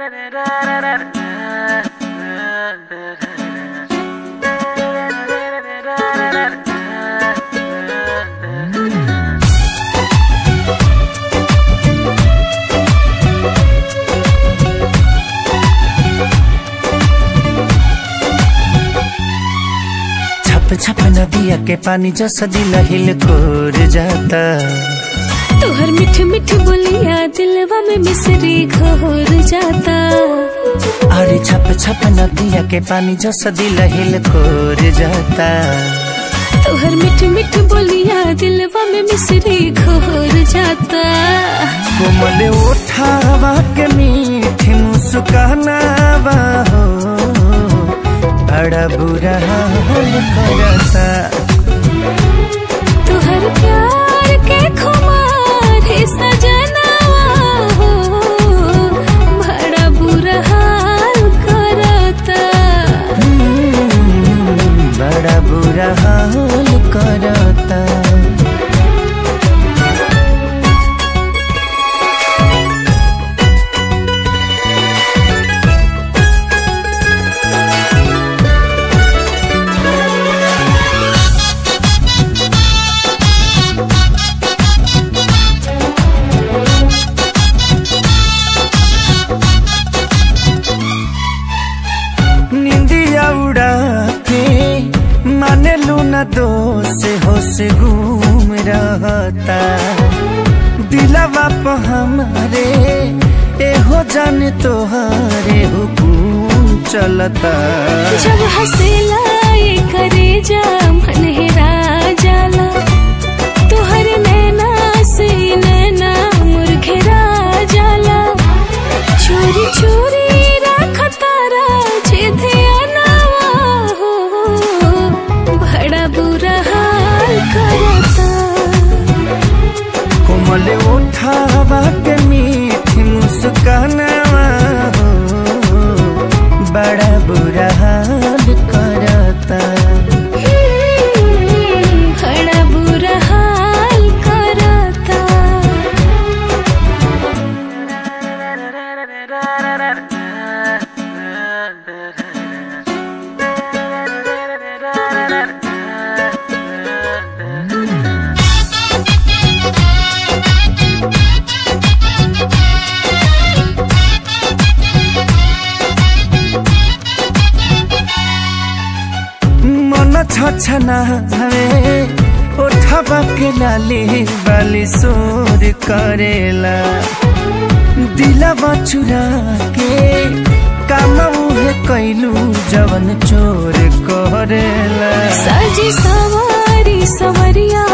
छप छप नदिया के पानी जैसा दिल हिल कोर जाता तोहर मिठ मिठ बोलिया दिलवा में मिसरी घोर जाता अरे छप छप नदिया के पानी जैसा दिल हिल कोर जाता तोहर मिठ मिठ बोलिया दिलवा में मिसरी घोर जाता कोमल उठावा के मीठी मुस्कानावा हो बड़ा बुरा हाल करता तोहर प्यार के खुमार है सजनावा हो बड़ा बुरा हाल करता हम्म, बड़ा बुरा हाल करता निंदिया उड़ा के माने लूना दोष होश घूम रहता दिलवा पे हमारे एहो जान तोहारे हुकुम चलता जब हंसेला ये करे जा मन हेरा जाला तोहर नैना से नैना मुरघेरा जाला चोरी चोरी रखतारा जे ध्यानवा हो बड़ा बुरा हाल करता कोमल उठावा के मीठी मुस्कानावा हो बड़ा बुरा हाल करता बड़ा बुरा हाल करता मन छछना हवे उठवा के लाली वाली सोर करेला दिलवा चुरा के काम उहे कैलू जवन चोर करेला सजी सवारी सवरिया